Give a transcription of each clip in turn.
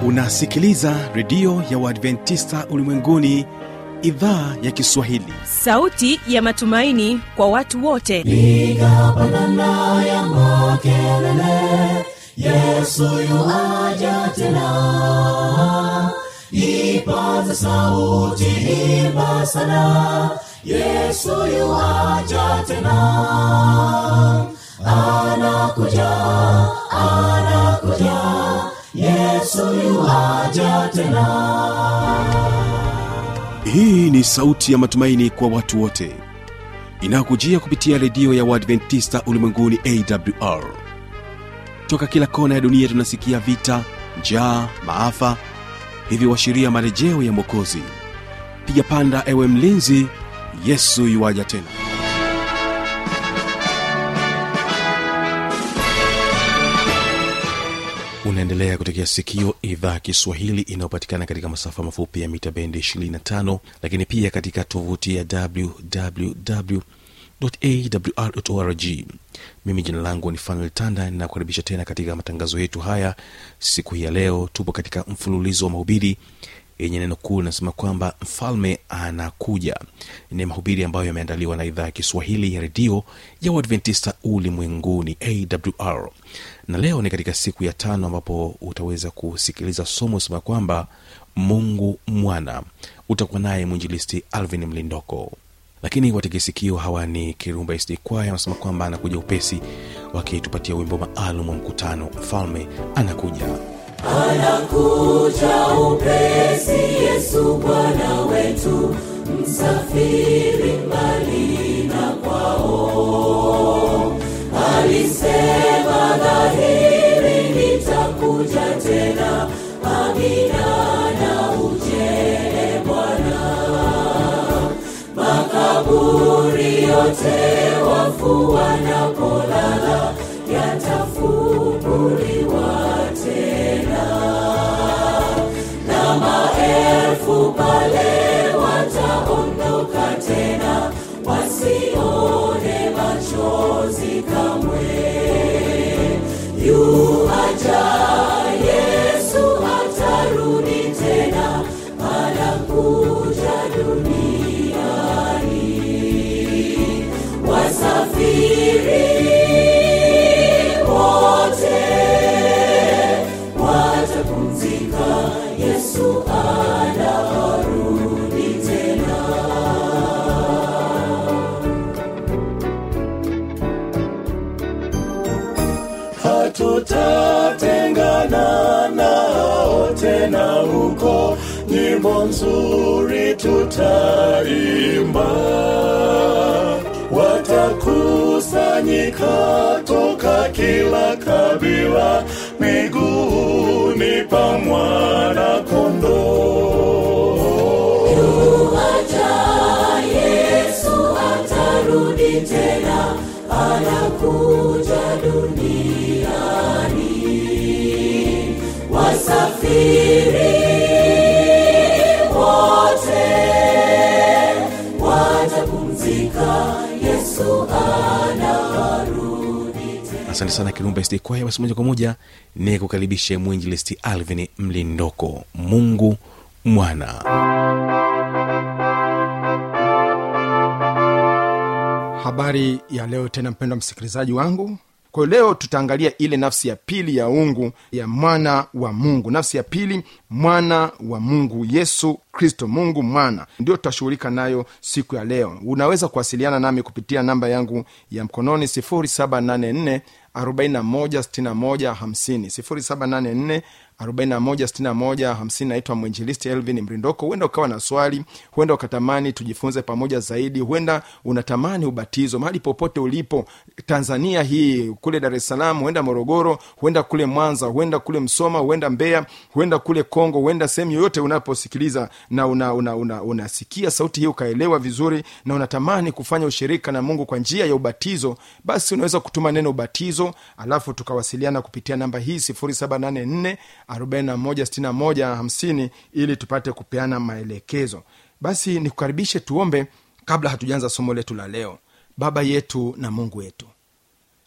unasikiliza redio ya uadventista ulimwenguni idhaa ya kiswahili sauti ya matumaini kwa watu wote piga pandana ya makelele yesu yuaja tena ipaza sauti imba sana yesu yuaja tena anakuja anakuja yesu yuaja tena hii ni sauti ya matumaini kwa watu wote inayokujia kupitia redio ya uadventista ulimwenguni awr toka kila kona ya dunia tunasikia vita njaa maafa hivyo washiria marejeo ya mwokozi piga panda ewe mlinzi yesu yuwaja tena unaendelea kutekea sikio idhaa ya kiswahili inayopatikana katika masafa mafupi ya mita bendi 25 lakini pia katika tovuti ya www awr.org mimi jina langu ni fanuel tanda ninakukaribisha tena katika matangazo yetu haya siku hii ya leo tupo katika mfululizo wa mahubiri yenye neno kuu linasema kwamba mfalme anakuja ni mahubiri ambayo yameandaliwa na idhaa ya kiswahili ya redio ya uadventista ulimwenguni awr na leo ni katika siku ya tano ambapo utaweza kusikiliza somo sema kwamba mungu mwana utakuwa naye mwinjilisti alvin mlindoko lakini wategesikio hawa ni kirumba sd kwaya wanasema kwamba anakuja upesi wakitupatia wimbo maalum wa mkutano mfalme anakuja anakuja upesi yesu bwana wetu msafiri mbali na kwao alisema dhahiri nitakuja tena amina na ujele bwana makaburi yote wafu wanapolala yatafunguliwa tena na maelfu pale wataondoka tena wasione machozi kamwe yuaja yesu atarudi tena anakuja duniani wasafiri wote watapumzika yesu anarudi tena hatutatengana nao tena huko nyimbo nzuri tutaimba watakusanyika toka kila kabila miguuni pa mwana kondoo yuaja yesu atarudi tena anakuja duniani wasafiri wote watapumzika yesu anarudi tena asante sana kirumba sd kwaya basi moja kwa moja ni kukaribishe mwinjilisti alvin mlindoko mungu mwana habari ya leo tena mpendwa msikilizaji wangu kwa hiyo leo tutaangalia ile nafsi ya pili ya ungu ya mwana wa mungu nafsi ya pili mwana wa mungu yesu kristo mungu mwana ndio tutashughulika nayo siku ya leo unaweza kuwasiliana nami kupitia namba yangu ya mkononi 784 416150 784 naitwa mwinjilisti elvin mrindoko huenda ukawa na swali huenda ukatamani tujifunze pamoja zaidi huenda unatamani ubatizo mahali popote ulipo tanzania hii kule dar es salaam huenda morogoro huenda kule mwanza huenda kule msoma huenda mbeya huenda kule kongo huenda sehemu yoyote unaposikiliza na unasikia una, una, una unasikia sauti hii ukaelewa vizuri na unatamani kufanya ushirika na mungu kwa njia ya ubatizo basi unaweza kutuma neno ubatizo alafu tukawasiliana kupitia namba hii 784 416150 ili tupate kupeana maelekezo basi nikukaribishe tuombe kabla hatujaanza somo letu la leo baba yetu na mungu wetu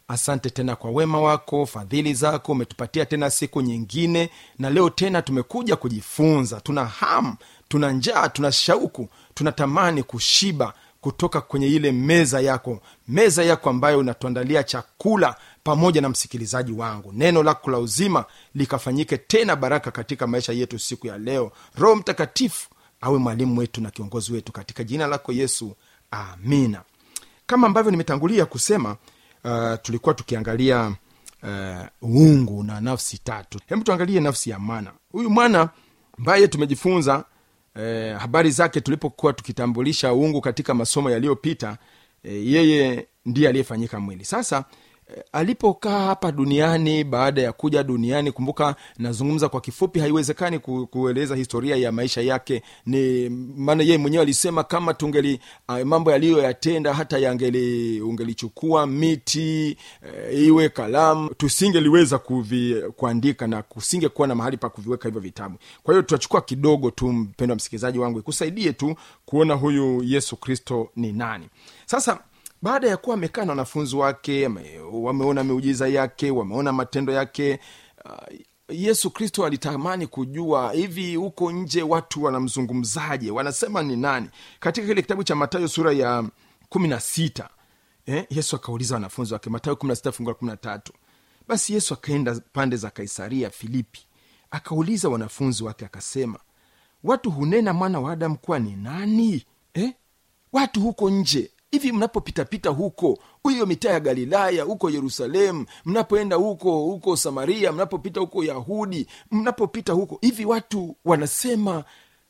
asante tena kwa wema wako fadhili zako umetupatia tena siku nyingine na leo tena tumekuja kujifunza tuna hamu tuna njaa tuna shauku tunatamani kushiba kutoka kwenye ile meza yako meza yako ambayo unatuandalia chakula pamoja na msikilizaji wangu neno lako la uzima likafanyike tena baraka katika maisha yetu siku ya leo roho mtakatifu awe mwalimu wetu na kiongozi wetu katika jina lako yesu amina kama ambavyo nimetangulia kusema uh, tulikuwa tukiangalia uh, uungu na nafsi tatu hebu tuangalie nafsi ya mwana huyu mwana ambaye tumejifunza eh, habari zake tulipokuwa tukitambulisha uungu katika masomo yaliyopita eh, yeye ndiye aliyefanyika mwili sasa eh, alipokaa hapa duniani baada ya kuja duniani kumbuka nazungumza kwa kifupi haiwezekani ku, kueleza historia ya maisha yake ni maana yeye mwenyewe alisema kama tungeli uh, mambo yaliyoyatenda hata yangeli ungelichukua miti uh, iwe kalamu tusingeliweza kuvi, kuandika na kusingekuwa na mahali pa kuviweka hivyo vitabu kwa hiyo tutachukua kidogo tu mpendo wa msikilizaji wangu ikusaidie tu kuona huyu yesu kristo ni nani sasa baada ya kuwa amekaa na wanafunzi wake ame- wameona miujiza yake wameona matendo yake uh, yesu kristo alitamani kujua hivi huko nje watu wanamzungumzaje wanasema ni nani katika kile kitabu cha matayo sura ya kumi na sita eh, yesu akauliza wanafunzi wake matayo kumi na sita fungu la kumi na tatu basi yesu akaenda pande za kaisaria filipi akauliza wanafunzi wake akasema watu hunena mwana wa adamu kuwa ni nani eh? watu huko nje hivi mnapopitapita huko hiyo mitaa ya galilaya huko yerusalemu mnapoenda huko huko samaria mnapopita huko yahudi mnapopita huko hivi watu wanasema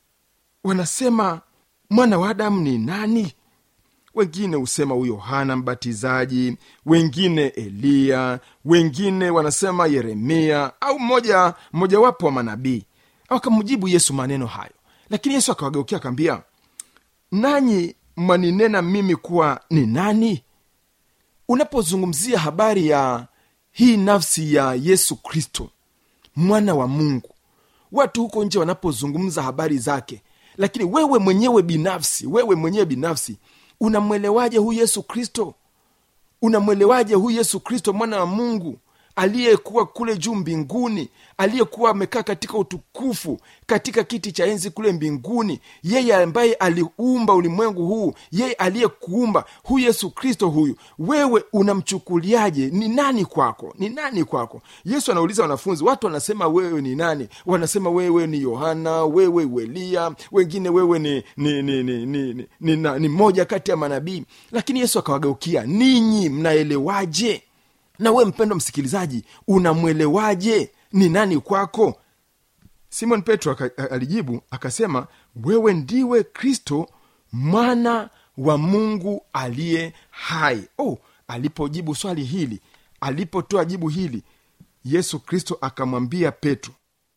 wanasema mwana wa adamu ni nani wengine husema huyo yohana mbatizaji wengine eliya wengine wanasema yeremia au mmoja mmojawapo wa manabii akamjibu yesu maneno hayo lakini yesu akawageukia akaambia nanyi mwaninena mimi kuwa ni nani unapozungumzia habari ya hii nafsi ya yesu kristo mwana wa mungu watu huko nje wanapozungumza habari zake lakini wewe mwenyewe binafsi wewe mwenyewe binafsi unamwelewaje huyu yesu kristo unamwelewaje huyu yesu kristo mwana wa mungu aliyekuwa kule juu mbinguni aliyekuwa amekaa katika utukufu katika kiti cha enzi kule mbinguni yeye ambaye aliumba ulimwengu huu yeye aliyekuumba huyu yesu kristo huyu wewe unamchukuliaje ni nani kwako ni nani kwako yesu anauliza wanafunzi watu wanasema wewe ni nani wanasema wewe ni yohana wewe uelia wengine wewe ni ni ni ni, ni, ni, ni, ni, ni moja kati ya manabii lakini yesu akawageukia ninyi mnaelewaje na we mpendo msikilizaji unamwelewaje ni nani kwako simon petro aka, alijibu akasema wewe ndiwe kristo mwana wa mungu aliye hai oh, alipojibu swali hili alipotoa jibu hili yesu kristo akamwambia petro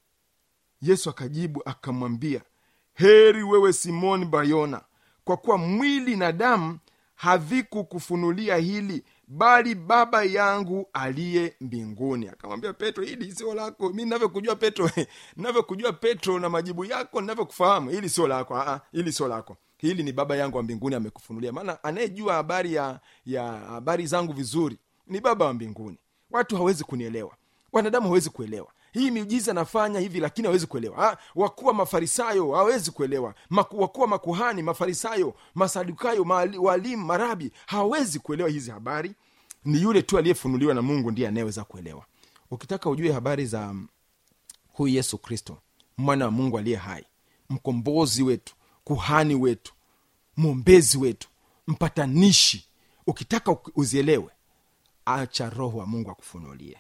yesu akajibu akamwambia heri wewe simoni bayona kwa kuwa mwili na damu havikukufunulia hili bali baba yangu aliye mbinguni akamwambia petro hili sio lako mi navyokujua petro navyokujua petro na majibu yako navyokufahamu hili sio lako Aa, hili sio lako hili ni baba yangu wa mbinguni amekufunulia maana anayejua habari ya ya habari zangu vizuri ni baba wa mbinguni watu hawezi kunielewa wanadamu hawezi kuelewa hii miujiza nafanya hivi lakini hawezi kuelewa wakuwa mafarisayo hawezi kuelewa Maku, wakuwa makuhani mafarisayo masadukayo maali, walimu marabi hawawezi kuelewa hizi habari ni yule tu aliyefunuliwa na mungu ndiye anayeweza kuelewa ukitaka ujue habari za huyu yesu kristo mwana wa mungu aliye hai mkombozi wetu kuhani wetu mwombezi wetu mpatanishi ukitaka uzielewe acha roho wa mungu akufunulie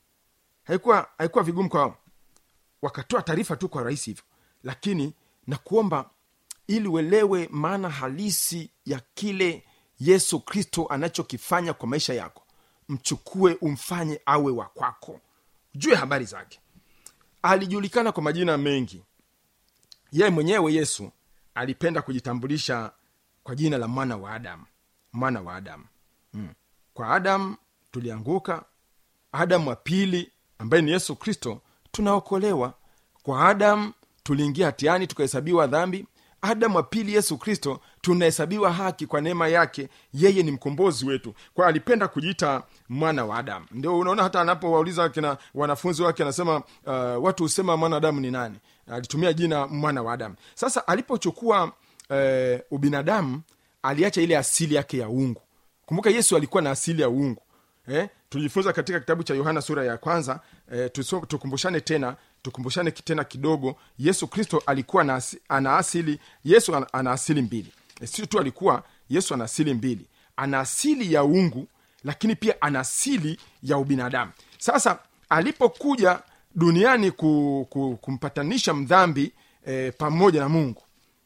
haikuwa haikuwa vigumu kwao wakatoa taarifa tu kwa rahisi hivyo lakini na kuomba ili uelewe maana halisi ya kile yesu kristo anachokifanya kwa maisha yako mchukue umfanye awe wa kwako jue habari zake alijulikana kwa majina mengi yeye mwenyewe yesu alipenda kujitambulisha kwa jina la mwana wa adamu mwana wa adamu mm. kwa adamu tulianguka adamu wa pili ambaye ni yesu kristo tunaokolewa kwa adamu tuliingia hatiani tukahesabiwa dhambi adamu wa pili yesu kristo tunahesabiwa haki kwa neema yake yeye ni mkombozi wetu kwa hiyo alipenda kujiita mwana wa adamu ndio unaona hata anapowauliza kina wanafunzi wake anasema uh, watu husema mwanadamu ni nani alitumia jina mwana wa adamu sasa alipochukua uh, ubinadamu aliacha ile asili yake ya uungu kumbuka yesu alikuwa na asili ya uungu eh, tulijifunza katika kitabu cha yohana sura ya kwanza eh, tuso, tukumbushane tena tukumbushane tena kidogo yesu kristo alikuwa na, asi- ana asili yesu ana, ana asili mbili Eh, sio tu alikuwa yesu ana asili mbili ana asili ya uungu lakini pia ana asili ya ubinadamu sasa alipokuja duniani ku, ku, kumpatanisha mdhambi eh, pamoja na mungu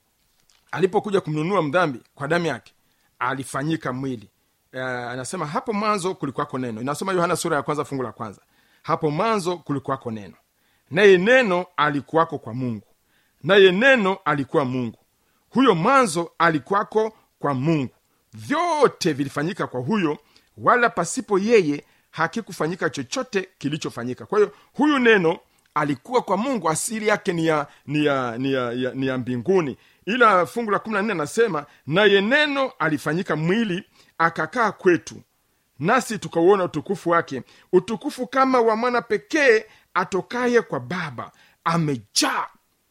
alipokuja kumnunua mdhambi kwa damu yake alifanyika mwili uh, anasema hapo mwanzo kulikuwako neno inasoma yohana sura ya kwanza fungu la kwanza hapo mwanzo kulikuwako neno naye neno alikuwako kwa mungu naye neno alikuwa mungu huyo mwanzo alikuwako kwa mungu vyote vilifanyika kwa huyo wala pasipo yeye hakikufanyika chochote kilichofanyika kwa hiyo huyu neno alikuwa kwa mungu asili yake ni ya ni ya ni ya, ya, ni ya mbinguni ila fungu la kumi na nne anasema naye neno alifanyika mwili akakaa kwetu nasi tukauona utukufu wake utukufu kama wa mwana pekee atokaye kwa baba amejaa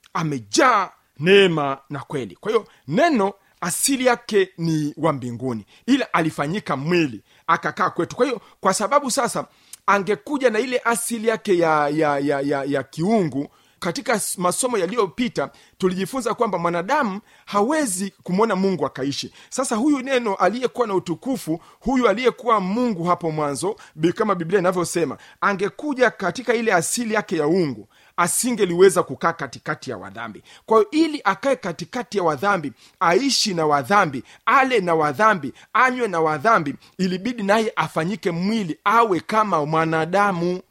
amejaa neema na kweli kwa hiyo neno asili yake ni wa mbinguni ila alifanyika mwili akakaa kwetu kwa hiyo kwa sababu sasa angekuja na ile asili yake ya ya ya, ya, ya kiungu katika s- masomo yaliyopita tulijifunza kwamba mwanadamu hawezi kumwona mungu akaishi sasa huyu neno aliyekuwa na utukufu huyu aliyekuwa mungu hapo mwanzo bi- kama biblia inavyosema angekuja katika ile asili yake ya ungu asingeliweza kukaa katikati ya wadhambi kwa hiyo ili akae katikati ya wadhambi aishi na wadhambi ale na wadhambi anywe na wadhambi ilibidi naye afanyike mwili awe kama mwanadamu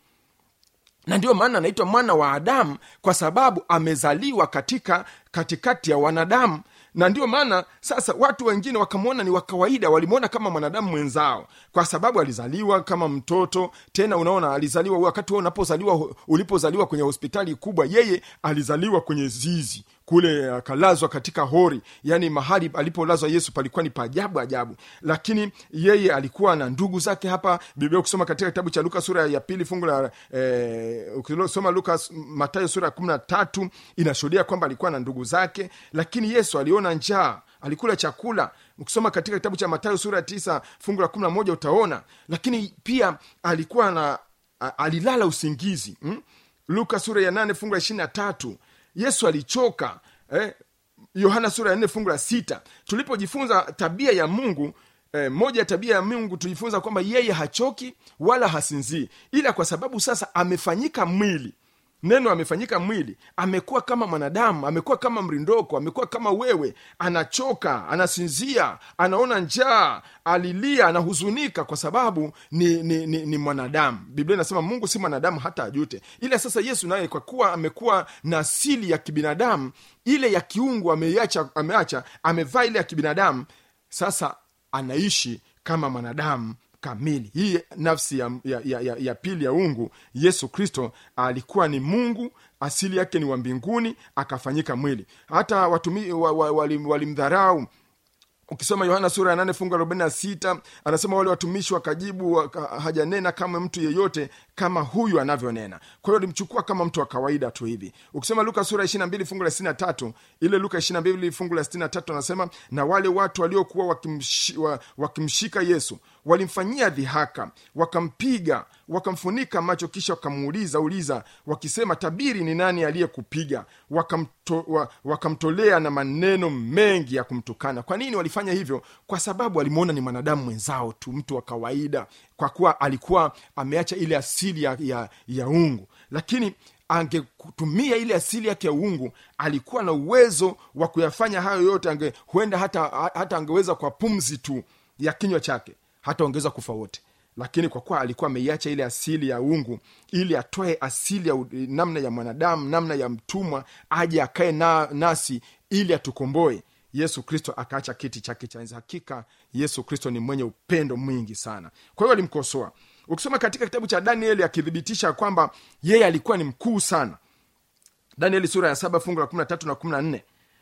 na ndio maana anaitwa mwana wa adamu kwa sababu amezaliwa katika katikati ya wanadamu na ndio maana sasa watu wengine wakamwona ni wa kawaida walimwona kama mwanadamu mwenzao kwa sababu alizaliwa kama mtoto tena unaona alizaliwa wakati wewe unapozaliwa ulipozaliwa kwenye hospitali kubwa yeye alizaliwa kwenye zizi kule akalazwa katika hori yani mahali alipolazwa yesu palikuwa ni paajabu ajabu lakini yeye alikuwa na ndugu zake hapa biblia ukisoma katika kitabu cha luka sura ya pili fungu la eh, ukisoma luka matayo sura ya kumi na tatu inashuhudia kwamba alikuwa na ndugu zake lakini yesu aliona njaa alikula chakula ukisoma katika kitabu cha matayo sura ya tisa fungu la kumi na moja utaona lakini pia alikuwa na a- alilala usingizi mm? luka sura ya nane fungu la ishiri na tatu yesu alichoka eh, yohana sura ya nne fungu la sita tulipojifunza tabia ya mungu eh, moja ya tabia ya mungu tulijifunza kwamba yeye hachoki wala hasinzii ila kwa sababu sasa amefanyika mwili neno amefanyika mwili amekuwa kama mwanadamu amekuwa kama mrindoko amekuwa kama wewe anachoka anasinzia anaona njaa alilia anahuzunika kwa sababu ni, ni, ni, ni mwanadamu biblia inasema mungu si mwanadamu hata ajute ila sasa yesu naye kwa kuwa amekuwa na asili ya kibinadamu ile ya kiungu ameiacha ameacha amevaa ile ya kibinadamu sasa anaishi kama mwanadamu kamili hii nafsi ya, ya, ya, ya, ya pili ya ungu yesu kristo alikuwa ni mungu asili yake ni wa mbinguni akafanyika mwili hata watumi wa, wa, walim- walimdharau ukisoma yohana sura ya nane fungu arobaini na sita anasema wale watumishi wakajibu waka, hajanena kama mtu yeyote kama huyu anavyonena kwa hiyo alimchukua kama mtu wa kawaida tu hivi ukisoma luka sura ishiri na mbili fungu la sitini na tatu ile luka ishiri na mbili fungu la sitini na tatu anasema na wale watu waliokuwa wakimshi, wa, wakimshika yesu walimfanyia dhihaka wakampiga wakamfunika macho kisha wakamuuliza uliza wakisema tabiri ni nani aliyekupiga wakamto, wa, wakamtolea na maneno mengi ya kumtukana kwa nini walifanya hivyo kwa sababu walimwona ni mwanadamu mwenzao tu mtu wa kawaida kwa kuwa alikuwa ameacha ile asili ya, ya, ya ungu lakini angetumia ile asili yake ya uungu alikuwa na uwezo wa kuyafanya hayo yote ange, huenda hata, hata angeweza kwa pumzi tu ya kinywa chake hata ongeza kufa wote lakini kwa kuwa alikuwa ameiacha ile asili ya ungu ili atoe asili ya u- namna ya mwanadamu namna ya mtumwa aje akae na, nasi ili atukomboe yesu kristo akaacha kiti chake cha enzi hakika yesu kristo ni mwenye upendo mwingi sana kwa hiyo alimkosoa ukisoma katika kitabu cha danieli akithibitisha kwamba yeye alikuwa ni mkuu sana danieli sura ya saba fungu la kumi na tatu na kumi na nne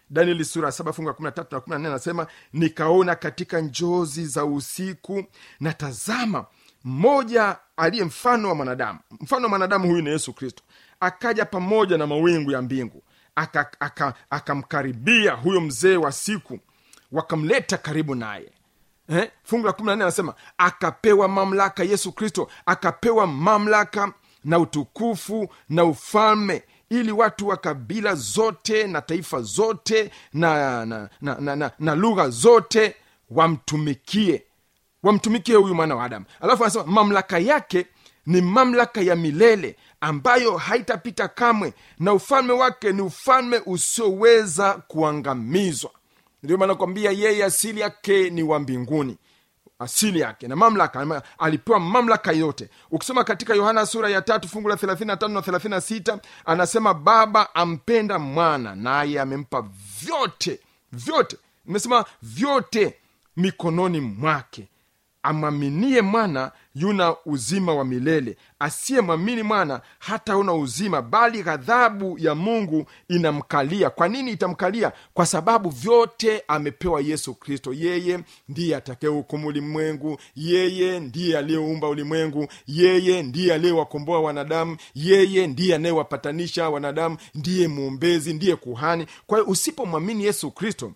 danieli sura ya saba fungu la kumi na tatu na kumi na nne anasema nikaona katika njozi za usiku na tazama mmoja aliye mfano wa mwanadamu mfano wa mwanadamu huyu ni yesu kristo akaja pamoja na mawingu ya mbingu akamkaribia aka, aka akamkaribia huyo mzee wa siku wakamleta karibu naye eh? fungu la kumi na nne anasema akapewa mamlaka yesu kristo akapewa mamlaka na utukufu na ufalme ili watu wa kabila zote na taifa zote na, na, na, na, na, na lugha zote wamtumikie wamtumikie huyu mwana wa adamu alafu anasema mamlaka yake ni mamlaka ya milele ambayo haitapita kamwe na ufalme wake ni ufalme usioweza kuangamizwa ndio maana kwambia yeye asili yake ni wa mbinguni asili yake na mamlaka ama- alipewa mamlaka yote ukisoma katika yohana sura ya tatu fungu la 35 na 36 anasema baba ampenda mwana naye amempa vyote vyote nimesema vyote mikononi mwake amwaminie mwana yuna uzima wa milele asiyemwamini mwana hataona uzima bali ghadhabu ya mungu inamkalia kwa nini itamkalia kwa sababu vyote amepewa yesu kristo yeye ndiye atakayehukumu ulimwengu yeye ndiye aliyeumba ulimwengu yeye ndiye aliyewakomboa wanadamu yeye ndiye anayewapatanisha wanadamu ndiye mwombezi ndiye kuhani kwa hiyo usipomwamini yesu kristo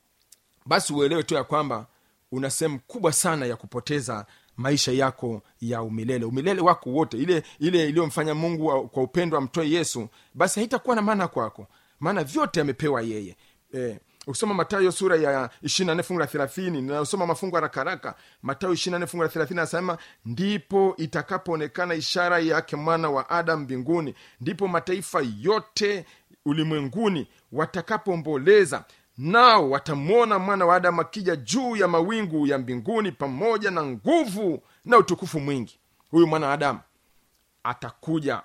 basi uelewe tu ya kwamba una sehemu kubwa sana ya kupoteza maisha yako ya umilele umilele wako wote ile ile iliyomfanya mungu wa- kwa upendo amtoe yesu basi haitakuwa na maana kwako maana vyote amepewa yeye eh, ukisoma matayo sura ya 24 fungu la 30 ninayosoma mafungu haraka haraka matayo 24 fungu la 30 anasema ndipo itakapoonekana ishara yake mwana wa adam mbinguni ndipo mataifa yote ulimwenguni watakapoomboleza nao watamwona mwana wa adamu akija juu ya mawingu ya mbinguni pamoja na nguvu na utukufu mwingi huyu mwana wa adamu atakuja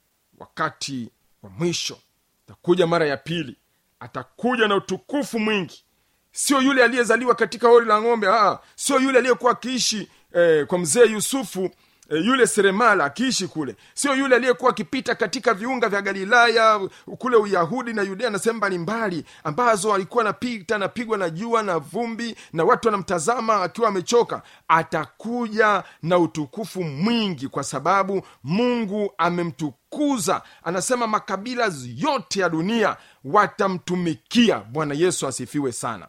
wakati wa mwisho atakuja mara ya pili atakuja na utukufu mwingi sio yule aliyezaliwa katika hori la ng'ombe ah, sio yule aliyekuwa akiishi eh, kwa mzee yusufu eh, yule seremala akiishi kule sio yule aliyekuwa akipita katika viunga vya galilaya kule uyahudi na yudea na sehemu mbalimbali ambazo alikuwa anapita anapigwa na jua na vumbi na watu wanamtazama akiwa amechoka atakuja na utukufu mwingi kwa sababu mungu amemtukuza anasema makabila yote ya dunia watamtumikia bwana yesu asifiwe sana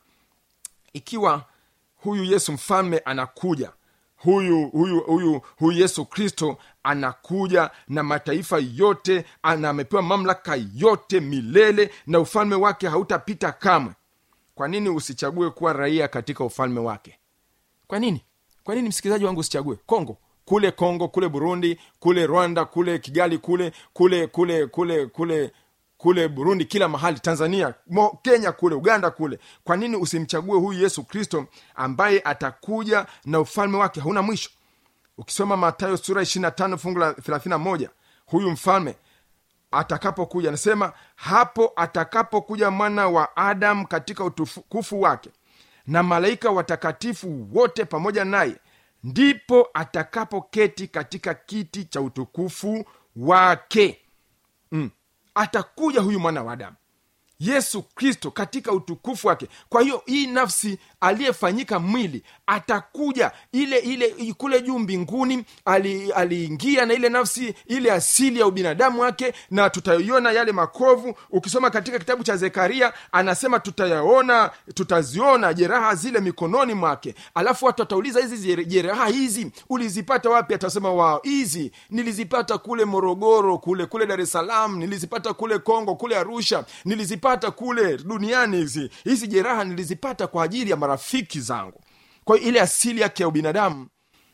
ikiwa huyu yesu mfalme anakuja huyu huyu huyu huyu yesu kristo anakuja na mataifa yote ana amepewa mamlaka yote milele na ufalme wake hautapita kamwe kwa nini usichague kuwa raia katika ufalme wake kwa nini kwa nini msikilizaji wangu usichague kongo kule kongo kule burundi kule rwanda kule kigali kule kule kule kule kule kule burundi kila mahali tanzania mo, kenya kule uganda kule kwa nini usimchague huyu yesu kristo ambaye atakuja na ufalme wake hauna mwisho ukisoma matayo sura 25 fungu la 31 huyu mfalme atakapokuja anasema hapo atakapokuja mwana wa adamu katika utukufu wake na malaika watakatifu wote pamoja naye ndipo atakapoketi katika kiti cha utukufu wake mm. atakuja huyu mwana wa adamu yesu kristo katika utukufu wake kwa hiyo hii nafsi aliyefanyika mwili atakuja ile ile kule juu mbinguni ali- aliingia na ile nafsi ile asili ya ubinadamu wake na tutaiona yale makovu ukisoma katika kitabu cha zekaria anasema tutayaona tutaziona jeraha zile mikononi mwake alafu watu watauliza hizi jere- jeraha hizi ulizipata wapi atasema wao hizi nilizipata kule morogoro kule kule dar es salaam nilizipata kule kongo kule arusha nilizipata kule duniani hizi hizi jeraha nilizipata kwa ajili ya marafiki zangu kwa hiyo ile asili yake ya ubinadamu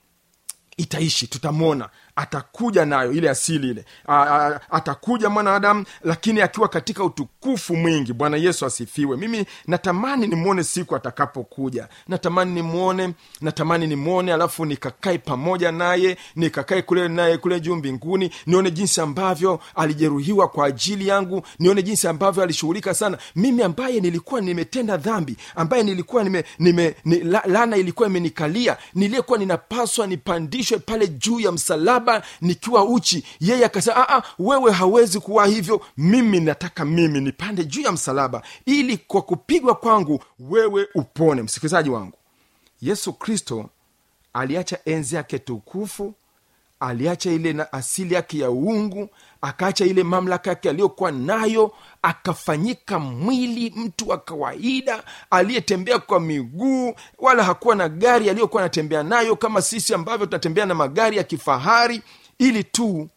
itaishi tutamwona atakuja nayo ile asili ile a, a, atakuja mwanadamu lakini akiwa katika utukufu mwingi bwana yesu asifiwe mimi natamani nimwone siku atakapokuja natamani nimwone natamani nimwone alafu nikakae pamoja naye nikakae kule naye kule juu mbinguni nione jinsi ambavyo alijeruhiwa kwa ajili yangu nione jinsi ambavyo alishughulika sana mimi ambaye nilikuwa nimetenda dhambi ambaye nilikuwa nime, nime, ni, la, lana ilikuwa imenikalia niliyekuwa ninapaswa nipandishwe pale juu ya msalaba msalaba nikiwa uchi yeye akasema "Ah, ah, wewe hawezi kuwa hivyo mimi nataka mimi nipande juu ya msalaba ili kwa kupigwa kwangu wewe upone msikilizaji wangu yesu kristo aliacha enzi yake tukufu aliacha ile na asili yake ya uungu akaacha ile mamlaka yake aliyokuwa nayo akafanyika mwili mtu wa kawaida aliyetembea kwa miguu wala hakuwa na gari aliyokuwa anatembea nayo kama sisi ambavyo tunatembea na magari ya kifahari ili tu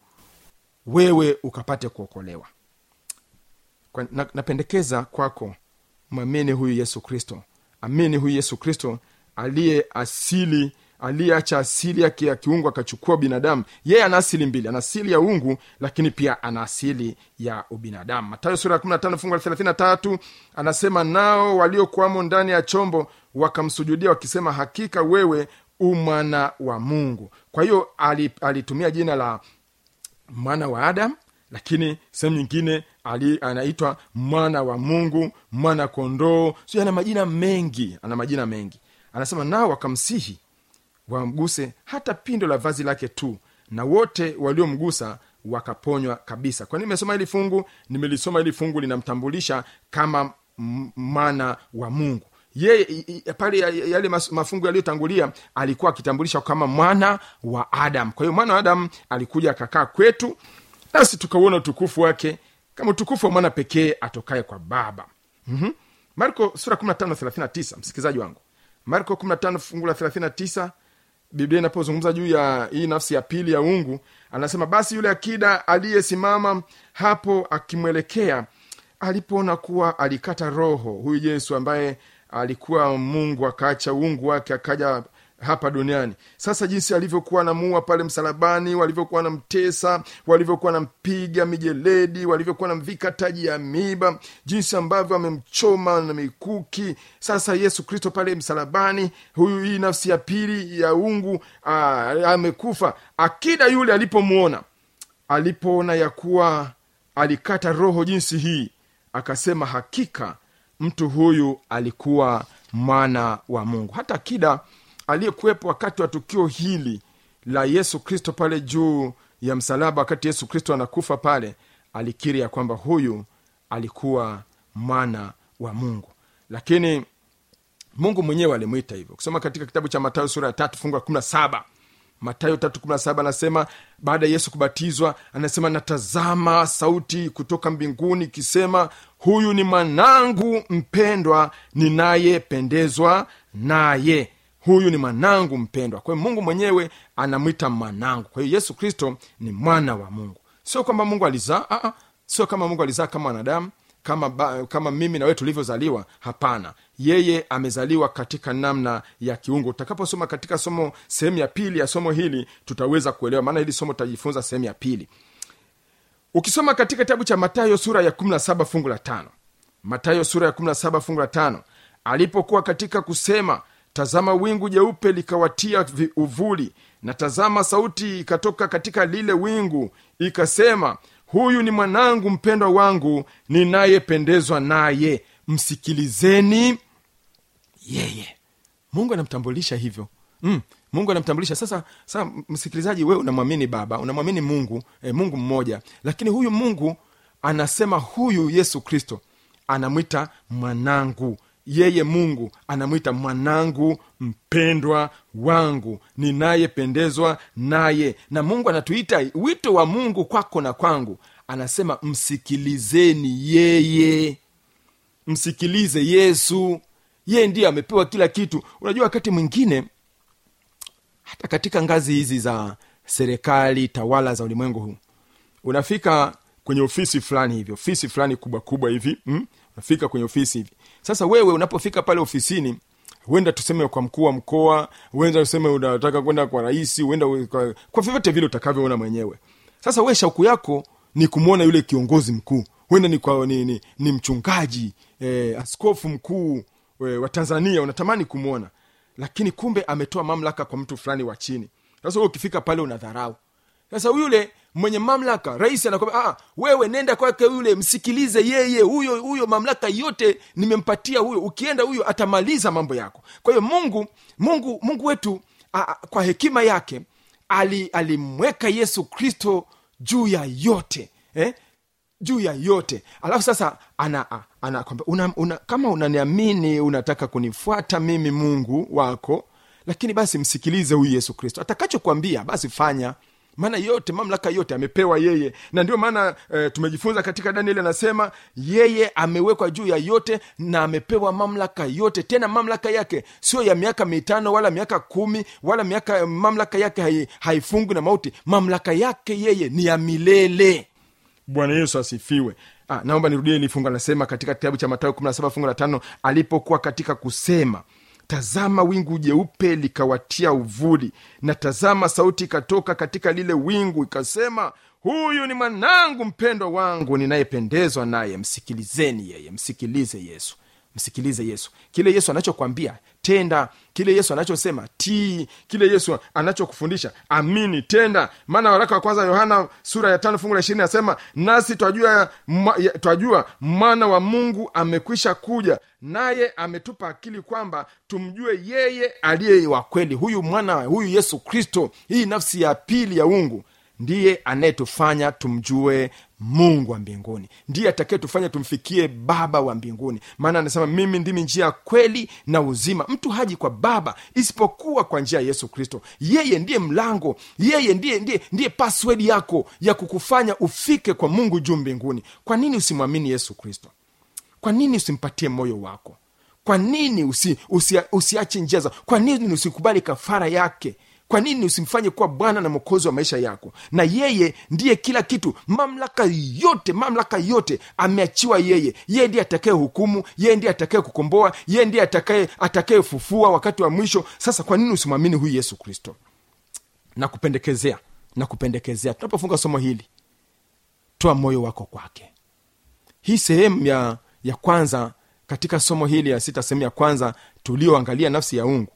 wewe ukapate kuokolewa kwa, na, napendekeza kwako mwamini huyu yesu kristo amini huyu yesu kristo aliye asili aliyeacha asili yake ya kiungu akachukua binadamu yeye ana asili mbili ana asili ya ungu lakini pia ana asili ya ubinadamu matayo sura ya 15 fungu la 33 anasema nao waliokuwamo ndani ya chombo wakamsujudia wakisema hakika wewe umwana wa mungu kwa hiyo ali- alitumia jina la mwana wa adam lakini sehemu nyingine ali, anaitwa mwana wa mungu mwana kondoo sio ana majina mengi ana majina mengi anasema nao wakamsihi wamguse hata pindo la vazi lake tu na wote waliomgusa wakaponywa kabisa kwa nini nimesoma hili fungu nimelisoma hili fungu linamtambulisha kama m- mwana wa mungu yeye i- i- pale ya- ya- yale mas- mafungu yaliyotangulia alikuwa akitambulisha kama mwana wa adam kwa hiyo mwana wa adam alikuja akakaa kwetu nasi tukauona utukufu wake kama utukufu wa mwana pekee atokaye kwa baba mm-hmm. marko sura 15 msikilizaji wangu marko 15 fungu la 39 biblia inapozungumza juu ya hii nafsi ya pili ya ungu anasema basi yule akida aliyesimama hapo akimwelekea alipoona kuwa alikata roho huyu yesu ambaye alikuwa mungu akaacha uungu wake akaja hapa duniani sasa jinsi alivyokuwa anamuua pale msalabani walivyokuwa namtesa walivyokuwa nampiga mijeledi walivyokuwa namvika taji ya miba jinsi ambavyo amemchoma na mikuki sasa yesu kristo pale msalabani huyu hii nafsi ya pili ya ungu aa, amekufa akida yule alipomwona alipoona ya kuwa alikata roho jinsi hii akasema hakika mtu huyu alikuwa mwana wa mungu hata akida aliyekuwepo wakati wa tukio hili la yesu kristo pale juu ya msalaba wakati yesu kristo anakufa pale alikiri ya kwamba huyu alikuwa mwana wa mungu lakini mungu mwenyewe alimwita hivyo kusoma katika kitabu cha matayo sura ya tatu fungu la kumi na saba matayo tatu kumi na saba anasema baada ya yesu kubatizwa anasema natazama sauti kutoka mbinguni ikisema huyu ni mwanangu mpendwa ninayependezwa naye huyu ni mwanangu mpendwa kwa hiyo mungu mwenyewe anamwita mwanangu kwa hiyo yesu kristo ni mwana wa mungu sio kwamba mungu alizaa ah, ah, sio kama mungu alizaa kama wanadamu kama, ba, kama mimi na wewe tulivyozaliwa hapana yeye amezaliwa katika namna ya kiungu utakaposoma katika somo sehemu ya pili ya somo hili tutaweza kuelewa maana hili somo tutajifunza sehemu ya pili ukisoma katika kitabu cha matayo sura ya 17 fungu la tano matayo sura ya 17 fungu la tano alipokuwa katika kusema tazama wingu jeupe likawatia vi- uvuli na tazama sauti ikatoka katika lile wingu ikasema huyu ni mwanangu mpendwa wangu ninayependezwa naye msikilizeni yeye mungu anamtambulisha hivyo mm, mungu anamtambulisha sasa sasa msikilizaji wewe unamwamini baba unamwamini mungu eh, mungu mmoja lakini huyu mungu anasema huyu yesu kristo anamwita mwanangu yeye mungu anamwita mwanangu mpendwa wangu ninayependezwa naye na mungu anatuita wito wa mungu kwako na kwangu anasema msikilizeni yeye msikilize yesu yeye ndiye amepewa kila kitu unajua wakati mwingine hata katika ngazi hizi za serikali tawala za ulimwengu huu unafika kwenye ofisi fulani hivi ofisi fulani kubwa kubwa hivi mm? unafika kwenye ofisi hivi sasa wewe unapofika pale ofisini huenda tuseme kwa mkuu wa mkoa huenda tuseme unataka kwenda kwa rais huenda u- kwa, kwa vyovyote vile utakavyoona mwenyewe sasa we shauku yako ni kumwona yule kiongozi mkuu huenda ni, kwa, ni, ni, ni mchungaji eh, askofu mkuu eh, wa tanzania unatamani kumwona lakini kumbe ametoa mamlaka kwa mtu fulani wa chini sasa wewe ukifika pale unadharau sasa yule mwenye mamlaka rais anakwambia ah, wewe nenda kwake yule msikilize yeye huyo huyo mamlaka yote nimempatia huyo ukienda huyo atamaliza mambo yako kwa hiyo mungu mungu mungu wetu a, a, kwa hekima yake ali- alimweka yesu kristo juu ya yote eh? juu ya yote alafu sasa ana, a- ana, kwamba una, una, kama unaniamini unataka kunifuata mimi mungu wako lakini basi msikilize huyu yesu kristo atakachokwambia basi fanya maana yote mamlaka yote amepewa yeye na ndio maana e, tumejifunza katika danieli anasema yeye amewekwa juu ya yote na amepewa mamlaka yote tena mamlaka yake sio ya miaka mitano wala miaka kumi wala miaka mamlaka yake hai- haifungwi na mauti mamlaka yake yeye ni ya milele bwana yesu asifiwe ah, naomba nirudie ili fungu anasema katika kitabu cha matayo 17 fungu la tano alipokuwa katika kusema tazama wingu jeupe likawatia uvuli na tazama sauti ikatoka katika lile wingu ikasema huyu ni mwanangu mpendwa wangu ninayependezwa naye msikilizeni yeye msikilize yesu msikilize yesu kile yesu anachokwambia tenda kile yesu anachosema tii kile yesu anachokufundisha amini tenda maana waraka wa kwanza yohana sura ya tano fungu la ishirini anasema nasi twajua mwa- ya- twajua mwana wa mungu amekwisha kuja naye ametupa akili kwamba tumjue yeye aliye wa kweli huyu mwana huyu yesu kristo hii nafsi ya pili ya ungu ndiye anayetufanya tumjue mungu wa mbinguni ndiye atakayetufanya tumfikie baba wa mbinguni maana anasema mimi ndimi njia ya kweli na uzima mtu haji kwa baba isipokuwa kwa njia ya yesu kristo yeye ndiye mlango yeye ndiye ndiye ndiye password yako ya kukufanya ufike kwa mungu juu mbinguni kwa nini usimwamini yesu kristo kwa nini usimpatie moyo wako kwa nini usi, usi, usiache njia za kwa nini usikubali kafara yake kwa nini usimfanye kuwa bwana na mwokozi wa maisha yako na yeye ndiye kila kitu mamlaka yote mamlaka yote ameachiwa yeye yeye ndiye atakaye hukumu yeye ndiye atakaye kukomboa yeye ndiye atakaye atakayefufua wakati wa mwisho sasa kwa nini usimwamini huyu yesu kristo nakupendekezea nakupendekezea tunapofunga somo hili toa moyo wako kwake hii sehemu ya ya kwanza katika somo hili ya sita sehemu ya kwanza tulioangalia nafsi ya ungu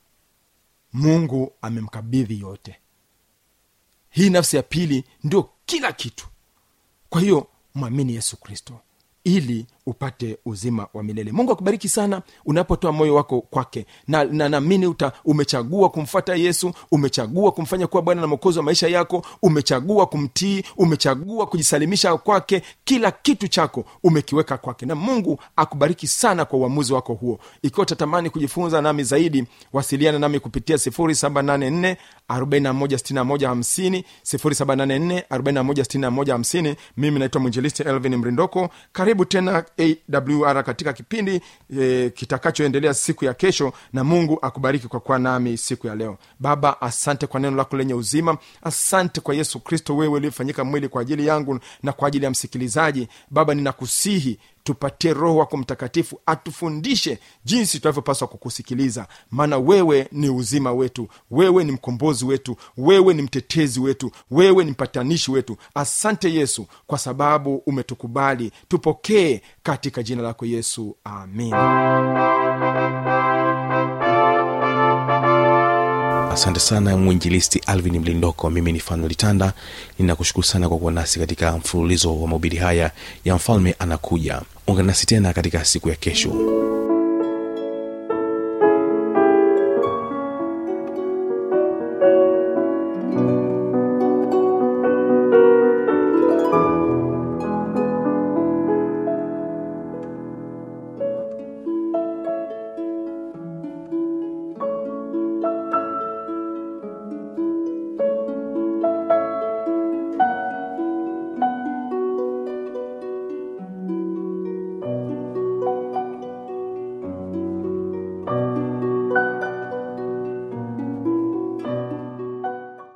mungu amemkabidhi yote hii nafsi ya pili ndio kila kitu kwa hiyo mwamini yesu kristo ili upate uzima wa milele mungu akubariki sana unapotoa moyo wako kwake na na naamini uta umechagua kumfuata yesu umechagua kumfanya kuwa bwana na mwokozi wa maisha yako umechagua kumtii umechagua kujisalimisha kwake kila kitu chako umekiweka kwake na mungu akubariki sana kwa uamuzi wako huo ikiwa utatamani kujifunza nami zaidi wasiliana nami kupitia 784 416150 784 416150 mimi naitwa mwinjilisti elvin mrindoko karibu tena awr katika kipindi e, kitakachoendelea siku ya kesho na mungu akubariki kwa kuwa nami siku ya leo baba asante kwa neno lako lenye uzima asante kwa yesu kristo wewe uliyefanyika mwili kwa ajili yangu na kwa ajili ya msikilizaji baba ninakusihi tupatie roho wako mtakatifu atufundishe jinsi tunavyopaswa kukusikiliza maana wewe ni uzima wetu wewe ni mkombozi wetu wewe ni mtetezi wetu wewe ni mpatanishi wetu asante yesu kwa sababu umetukubali tupokee katika jina lako yesu amin asante sana mwinjilisti alvin mlindoko mimi ni fanuel tanda ninakushukuru sana kwa kuwa nasi katika mfululizo wa mahubiri haya ya mfalme anakuja ungana nasi tena katika siku ya kesho